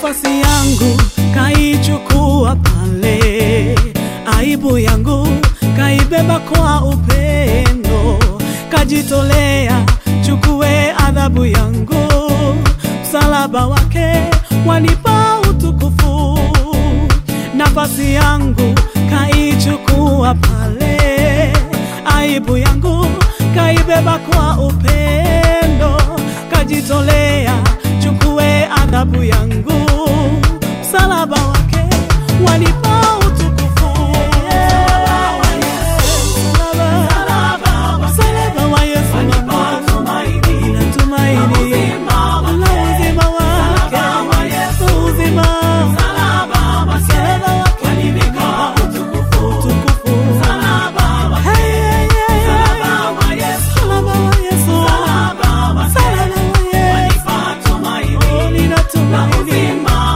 nafasi yangu kaichukua pale, aibu yangu kaibeba kwa upendo, kajitolea chukue adhabu yangu, msalaba wake wanipa utukufu. Nafasi yangu kaichukua pale, aibu yangu kaibeba kwa upendo, kajitolea chukue adhabu yangu, msalaba wake wanipa utukufu. Msalaba, msalaba wa Yesu wanipa tumaini, na tumaini la uzima wake, uzima, msalaba wake wanipa utukufu. Hey, hey, hey, msalaba wa Yesu, msalaba wa Yesu, oh, ninatumaini,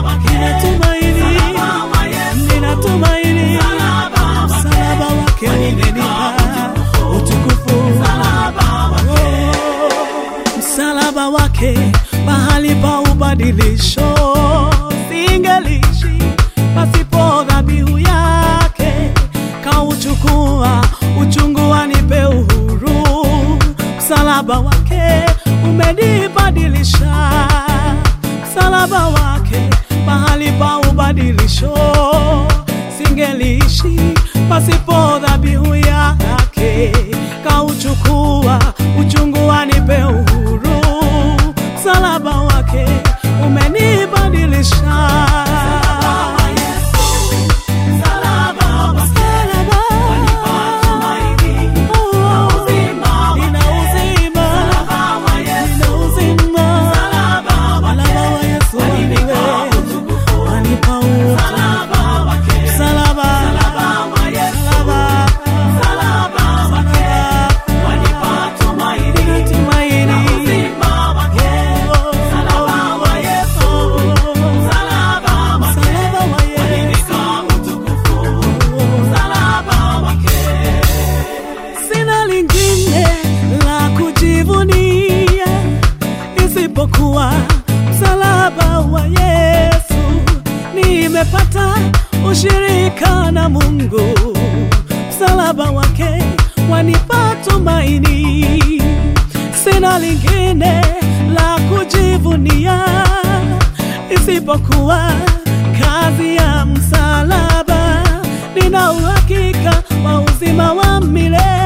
ninatumaini, ninatumaini, msalaba wake umenipa utukufu. Oh, msalaba wake mahali pa ubadilisho, singeliishi pasipo dhabihu yake, kauchukua uchungu wanipe uhuru, msalaba wake umenibadilisha, msalaba wake mahali pa ubadilisho, singeliishi pasipo dhabihu yake, kauchukua uchungu wanipe uhuru, msalaba wake umenibadilisha. Msalaba, oh, nina uzima, nina uzima, msalaba wa Yesu waniwe, wanipa utukufu. Msalaba, msalaba, ninatumaini. Oh, msalaba wa Yesu. Sina lingine la kujivunia isipokuwa msalaba wa Yesu. Nimepata ushirika na Mungu, msalaba wake wanipa tumaini. Sina lingine la kujivunia isipokuwa kazi ya msalaba. Nina uhakika wa uzima wa milele